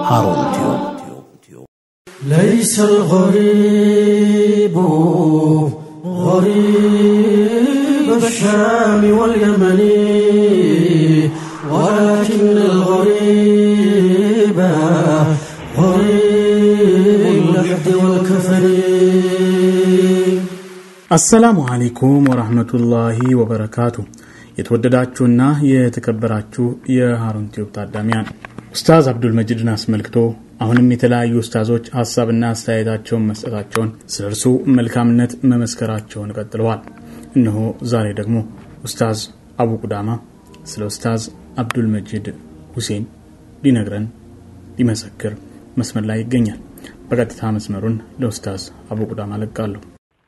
ሃሩን ቲዩብ ليس الغريب غريب الشام واليمن ولكن الغريب غريب اللحد والكفن አሰላሙ አለይኩም ወራህመቱላሂ ወበረካቱ። የተወደዳችሁና የተከበራችሁ የሃሩን ቲዩብ ታዳሚያን ኡስታዝ አብዱል መጂድን አስመልክቶ አሁንም የተለያዩ ኡስታዞች ሀሳብና አስተያየታቸውን መስጠታቸውን ስለ እርሱ መልካምነት መመስከራቸውን ቀጥለዋል። እነሆ ዛሬ ደግሞ ኡስታዝ አቡ ቁዳማ ስለ ኡስታዝ አብዱል መጂድ ሁሴን ሊነግረን ሊመሰክር መስመር ላይ ይገኛል። በቀጥታ መስመሩን ለኡስታዝ አቡ ቁዳማ ለቃለሁ።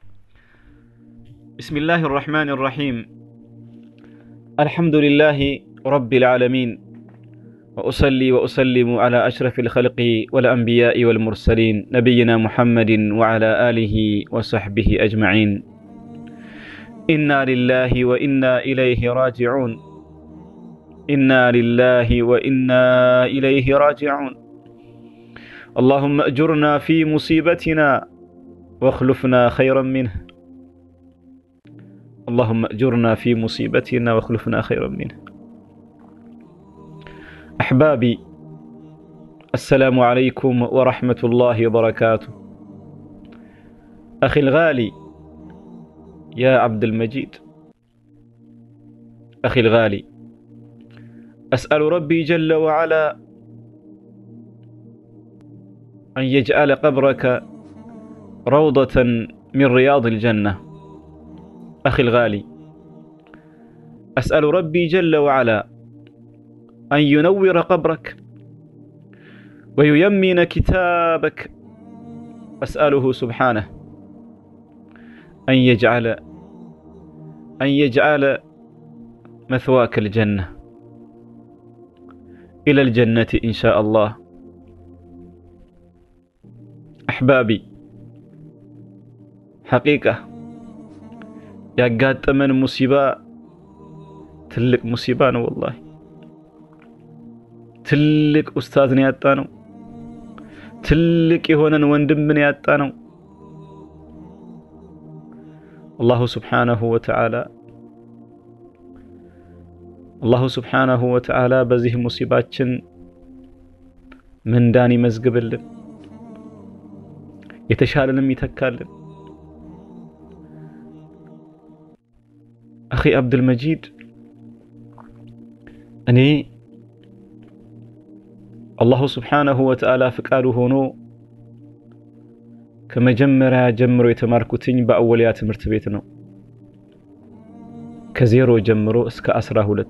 بسم الله الرحمن الرحيم الحمد لله رب العالمين وأصلي وأسلم على أشرف الخلق والأنبياء والمرسلين نبينا محمد وعلى آله وصحبه أجمعين إنا لله وإنا إليه راجعون إنا لله وإنا إليه راجعون اللهم أجرنا في مصيبتنا واخلفنا خيرا منه اللهم اجرنا في مصيبتنا واخلفنا خيرا منها احبابي السلام عليكم ورحمه الله وبركاته اخي الغالي يا عبد المجيد اخي الغالي اسال ربي جل وعلا ان يجعل قبرك روضه من رياض الجنه أخي الغالي أسأل ربي جل وعلا أن ينور قبرك وييمن كتابك أسأله سبحانه أن يجعل أن يجعل مثواك الجنة إلى الجنة إن شاء الله أحبابي حقيقة ያጋጠመን ሙሲባ ትልቅ ሙሲባ ነው። ወላሂ ትልቅ ኡስታዝን ያጣ ነው። ትልቅ የሆነን ወንድምን ያጣ ነው። አላሁ ስብሓነሁ ወተዓላ አላሁ ስብሓነሁ ወተዓላ በዚህ ሙሲባችን ምንዳን ይመዝግብልን፣ የተሻለንም ይተካልን። አኺ አብዱልመጂድ እኔ አላሁ ስብሓነሁ ወተዓላ ፍቃዱ ሆኖ ከመጀመሪያ ጀምሮ የተማርኩትኝ በአወልያ ትምህርት ቤት ነው። ከዜሮ ጀምሮ እስከ አስራ ሁለት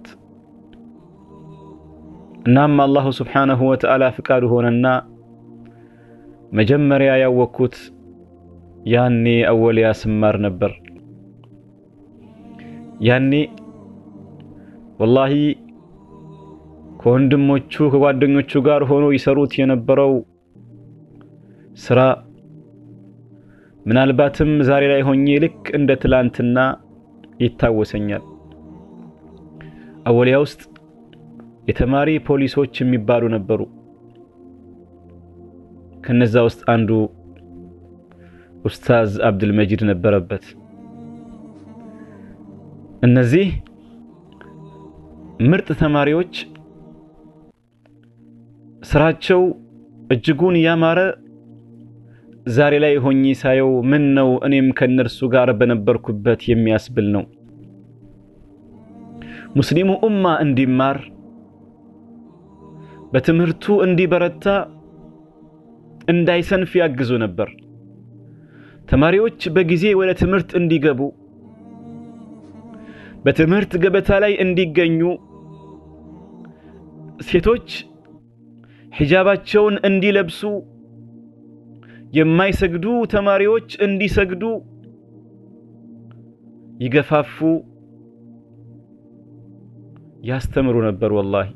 እናም አላሁ ስብሓነሁ ወተዓላ ፍቃዱ ሆነና መጀመሪያ ያወቅኩት ያኔ አወልያ ስማር ነበር። ያኔ ወላሂ ከወንድሞቹ ከጓደኞቹ ጋር ሆኖ ይሰሩት የነበረው ስራ ምናልባትም ዛሬ ላይ ሆኜ ልክ እንደ ትላንትና ይታወሰኛል። አወሊያ ውስጥ የተማሪ ፖሊሶች የሚባሉ ነበሩ። ከነዛ ውስጥ አንዱ ኡስታዝ አብዱልመጂድ ነበረበት። እነዚህ ምርጥ ተማሪዎች ስራቸው እጅጉን ያማረ ዛሬ ላይ ሆኜ ሳየው ምን ነው እኔም ከነርሱ ጋር በነበርኩበት የሚያስብል ነው። ሙስሊሙ ኡማ እንዲማር በትምህርቱ እንዲበረታ እንዳይሰንፍ ያግዙ ነበር። ተማሪዎች በጊዜ ወደ ትምህርት እንዲገቡ በትምህርት ገበታ ላይ እንዲገኙ ሴቶች ሒጃባቸውን እንዲለብሱ የማይሰግዱ ተማሪዎች እንዲሰግዱ ይገፋፉ ያስተምሩ ነበር። ወላሂ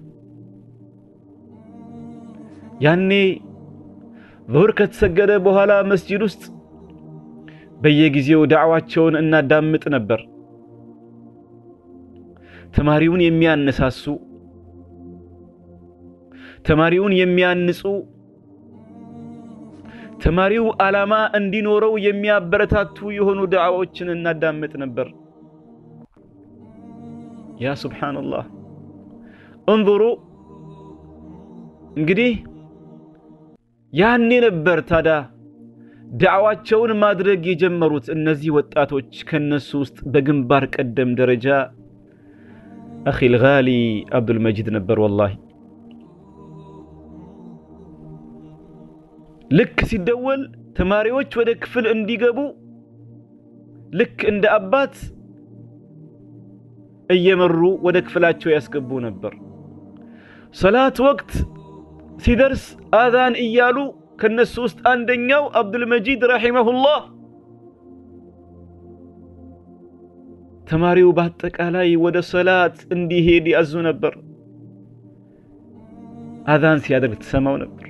ያኔ ዙሁር ከተሰገደ በኋላ መስጂድ ውስጥ በየጊዜው ዳዕዋቸውን እናዳምጥ ነበር። ተማሪውን የሚያነሳሱ ተማሪውን የሚያንጹ ተማሪው ዓላማ እንዲኖረው የሚያበረታቱ የሆኑ ዳዕዋዎችን እናዳምጥ ነበር። ያ ሱብሓነላህ እንظሩ እንግዲህ ያኔ ነበር ታዲያ ዳዕዋቸውን ማድረግ የጀመሩት እነዚህ ወጣቶች። ከነሱ ውስጥ በግንባር ቀደም ደረጃ አኺል ጋሊ አብዱልመጂድ ነበር። ወላሂ ልክ ሲደወል ተማሪዎች ወደ ክፍል እንዲገቡ ልክ እንደ አባት እየመሩ ወደ ክፍላቸው ያስገቡ ነበር። ሰላት ወቅት ሲደርስ አዛን እያሉ ከነሱ ውስጥ አንደኛው አብዱልመጂድ ረሒመሁላህ ተማሪው በአጠቃላይ ወደ ሰላት እንዲሄድ ያዙ ነበር። አዛን ሲያደርግ ትሰማው ነበር።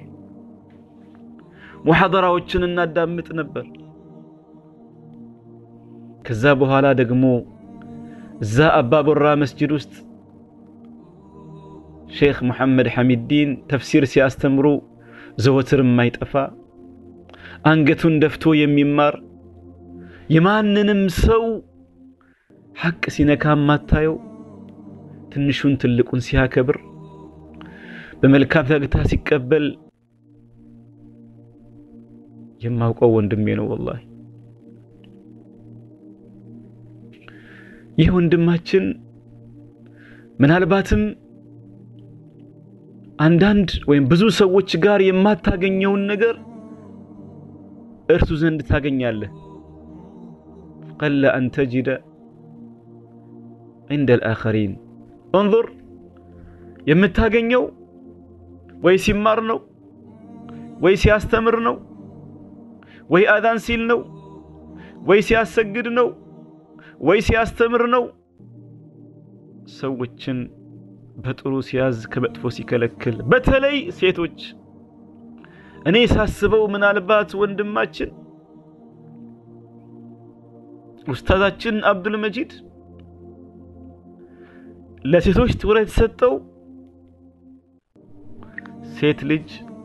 ሙሐደራዎችን እናዳምጥ ነበር። ከዛ በኋላ ደግሞ እዛ አባቦራ መስጂድ ውስጥ ሼክ ሙሐመድ ሐሚድዲን ተፍሲር ሲያስተምሩ ዘወትር የማይጠፋ አንገቱን ደፍቶ የሚማር የማንንም ሰው ሐቅ ሲነካ ማታየው ትንሹን ትልቁን ሲያከብር በመልካም ፈገግታ ሲቀበል የማውቀው ወንድሜ ነው። ወላሂ ይህ ወንድማችን ምናልባትም አንዳንድ ወይም ብዙ ሰዎች ጋር የማታገኘውን ነገር እርሱ ዘንድ ታገኛለህ። ቀለ አን ተጅደ ዐንደ አልአኸሪን እንظር የምታገኘው ወይ ሲማር ነው ወይ ሲያስተምር ነው ወይ አዛን ሲል ነው ወይ ሲያሰግድ ነው ወይ ሲያስተምር ነው። ሰዎችን በጥሩ ሲያዝ ከመጥፎ ሲከለክል፣ በተለይ ሴቶች። እኔ ሳስበው ምናልባት ወንድማችን ኡስታዛችን አብዱልመጂድ ለሴቶች ትኩረት የተሰጠው ሴት ልጅ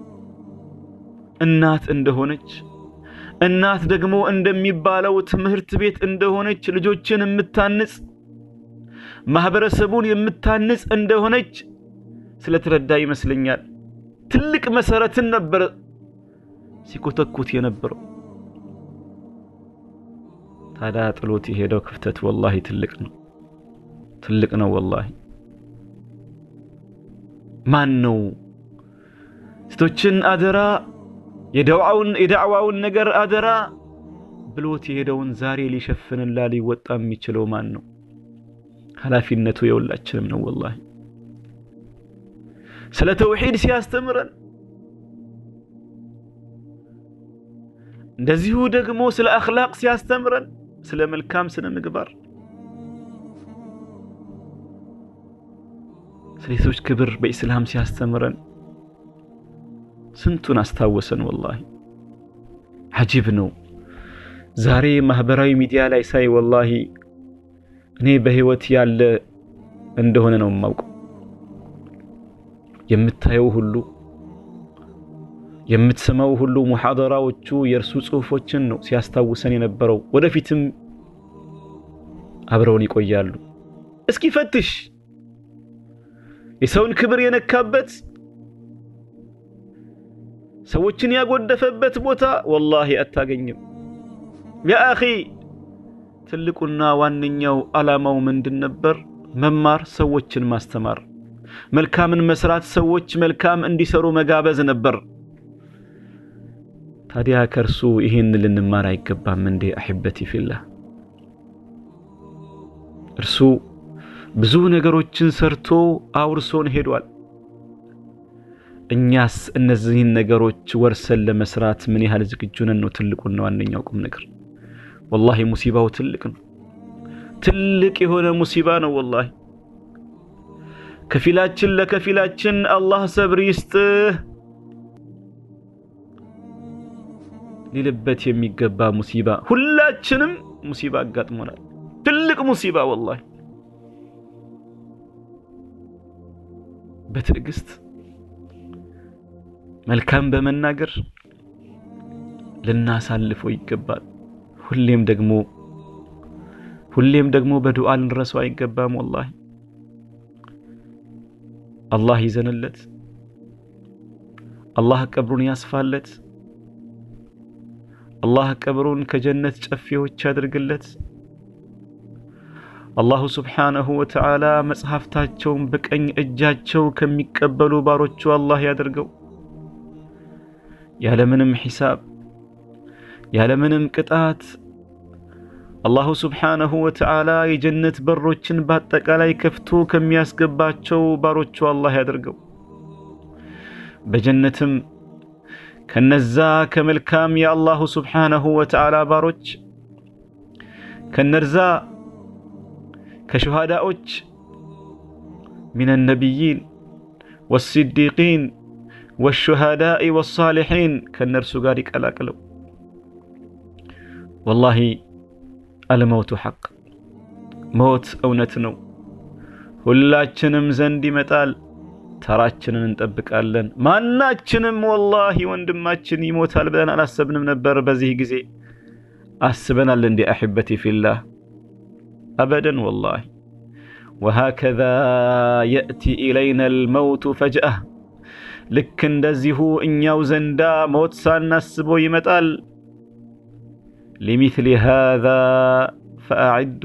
እናት እንደሆነች እናት ደግሞ እንደሚባለው ትምህርት ቤት እንደሆነች ልጆችን የምታንጽ ማህበረሰቡን የምታንጽ እንደሆነች ስለተረዳ ይመስለኛል ትልቅ መሰረትን ነበር ሲኮተኩት የነበረው። ታዲያ ጥሎት የሄደው ክፍተት ወላሂ ትልቅ ነው፣ ትልቅ ነው ወላሂ። ማን ነው ሴቶችን አደራ የዳዕዋውን ነገር አደራ ብሎት የሄደውን ዛሬ ሊሸፍንላ ሊወጣ የሚችለው ማን ነው? ኃላፊነቱ የሁላችንም ነው ወላሂ። ስለ ተውሂድ ሲያስተምረን እንደዚሁ ደግሞ ስለ አኽላቅ ሲያስተምረን ስለ መልካም ስነ ምግባር ስለ ሴቶች ክብር በኢስላም ሲያስተምረን ስንቱን አስታወሰን። ወላሂ ዐጂብ ነው። ዛሬ ማህበራዊ ሚዲያ ላይ ሳይ ወላሂ እኔ በህይወት ያለ እንደሆነ ነው የማውቀው። የምታየው ሁሉ የምትሰማው ሁሉ ሙሐደራዎቹ የእርሱ ጽሁፎችን ነው ሲያስታውሰን የነበረው። ወደፊትም አብረውን ይቆያሉ። እስኪ ፈትሽ የሰውን ክብር የነካበት ሰዎችን ያጎደፈበት ቦታ ወላሂ አታገኝም። ያ አኺ ትልቁና ዋነኛው ዓላማው ምንድን ነበር? መማር፣ ሰዎችን ማስተማር፣ መልካምን መስራት፣ ሰዎች መልካም እንዲሰሩ መጋበዝ ነበር። ታዲያ ከእርሱ ይህን ልንማር አይገባም እንዴ? አሕበቲ ፊላህ እርሱ ብዙ ነገሮችን ሰርቶ አውርሶን ሄዷል። እኛስ እነዚህን ነገሮች ወርሰን ለመስራት ምን ያህል ዝግጁ ነን ነው ትልቁና ዋነኛው ቁም ነገር። ወላሂ ሙሲባው ትልቅ ነው። ትልቅ የሆነ ሙሲባ ነው ወላሂ። ከፊላችን ለከፊላችን አላህ ሰብር ይስጥህ ሊልበት የሚገባ ሙሲባ። ሁላችንም ሙሲባ አጋጥሞናል። ትልቅ ሙሲባ ወላሂ። በትዕግስት መልካም በመናገር ልናሳልፈው ይገባል። ሁሌም ደግሞ ሁሌም ደግሞ በዱዓ ልንረሳው አይገባም። ወላሂ አላህ ይዘንለት፣ አላህ ቀብሩን ያስፋለት፣ አላህ ቀብሩን ከጀነት ጨፌዎች ያድርግለት። አላሁ ስብሓነሁ ወተዓላ መጽሐፍታቸውን በቀኝ እጃቸው ከሚቀበሉ ባሮቹ አላህ ያደርገው። ያለምንም ሒሳብ ያለምንም ቅጣት አላሁ ስብሓነሁ ወተዓላ የጀነት በሮችን በአጠቃላይ ከፍቶ ከሚያስገባቸው ባሮቹ አላህ ያደርገው። በጀነትም ከነዛ ከመልካም የአላሁ ስብሓነሁ ወተዓላ ባሮች ከነርዛ ከሸሃዳዎች ሚነ ነቢይን ወሲዲቂን ወሹሃዳኢ ወሳሊሒን ከእነርሱ ጋር ይቀላቅለው። ወላሂ አልመውቱ ሐቅ ሞት እውነት ነው። ሁላችንም ዘንድ ይመጣል። ተራችንን እንጠብቃለን። ማናችንም ወላሂ ወንድማችን ይሞታል ብለን አላሰብንም ነበር። በዚህ ጊዜ አስበናል እንዲ አሕበቲ ፊላህ አበደን ወላሂ ወሃከዛ የእቲ ኢለይና አልመውቱ ፈጅአህ ልክ እንደዚሁ እኛው ዘንዳ ሞት ሳናስበው ይመጣል። ሊሚስሊ ሃዛ ፈአዕዱ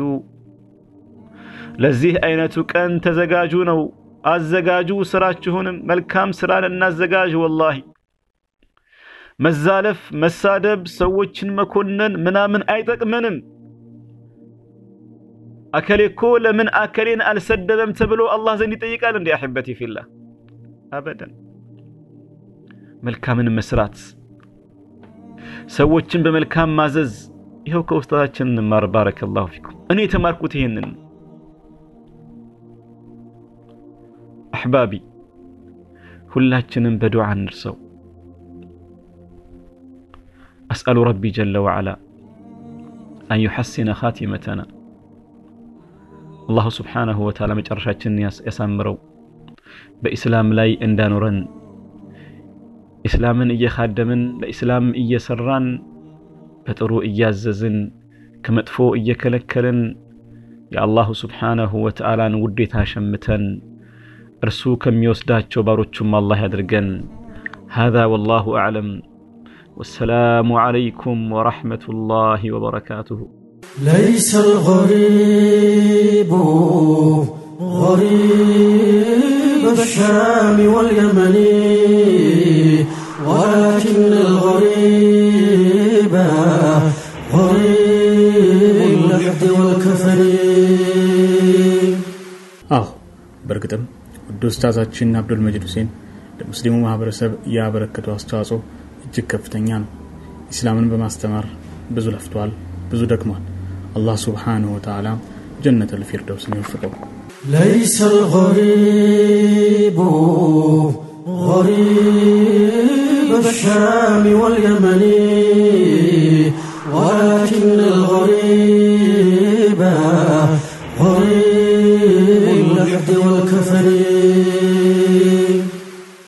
ለዚህ አይነቱ ቀን ተዘጋጁ ነው። አዘጋጁ ስራችሁንም መልካም ስራን እናዘጋጅ። ወላሂ መዛለፍ፣ መሳደብ፣ ሰዎችን መኮነን ምናምን አይጠቅመንም። አከሌ እኮ ለምን አከሌን አልሰደበም ተብሎ አላህ ዘንድ ይጠይቃል? እንዲ አሕበቲ ፊላህ አበደን። መልካምን መስራት፣ ሰዎችን በመልካም ማዘዝ። ይኸው ከውስጣታችን እንማር። ባረከላሁ ፊኩም። እኔ የተማርኩት ይሄንን አሕባቢ ሁላችንም በዱዓ እንርሰው። አስአሉ ረቢ ጀለ ወዓላ አን ዩሐሲነ ኻቲመተና አላሁ ስብሓነሁ ወተዓላ መጨረሻችንን ያሳምረው፣ በኢስላም ላይ እንዳኖረን ኢስላምን እየኻደምን በኢስላም እየሰራን በጥሩ እያዘዝን ከመጥፎ እየከለከልን የአላሁ ስብሓነሁ ወተዓላን ውዴታ ሸምተን እርሱ ከሚወስዳቸው ባሮቹም አላህ ያድርገን። ሃዛ ወላሁ አዕለም። ወሰላሙ ዓለይኩም ወረሕመቱላሂ ወበረካቱሁ። ليس الغريب غريب الشام واليمن ولكن الغريب غريب اللحد والكفر አዎ በእርግጥም ውድ ኡስታዛችን አብዱል መጂድ ሁሴን ለሙስሊሙ ማህበረሰብ ያበረከተው አስተዋጽኦ እጅግ ከፍተኛ ነው። ኢስላምን በማስተማር ብዙ ለፍቷል፣ ብዙ ደክሟል። አላህ ሱብሓነሁ ወተዓላ ጀነተል ፊርደውስን ይወፍቀው። ليس الغريب غريب الشام واليمن ولكن الغريب غريب اللحد والكفر